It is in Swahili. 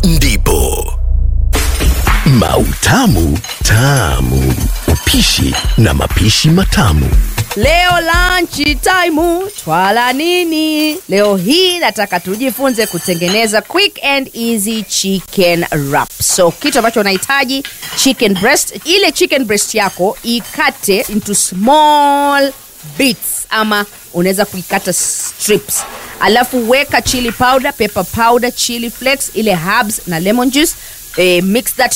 ndipo mautamu tamu upishi na mapishi matamu Leo lunch time twala nini? Leo hii nataka tujifunze kutengeneza quick and easy chicken wrap. So kitu ambacho unahitaji chicken breast, ile chicken breast yako ikate into small bits ama unaweza kuikata strips alafu weka chili powder pepper powder chili flakes ile herbs na lemon juice eh, mix that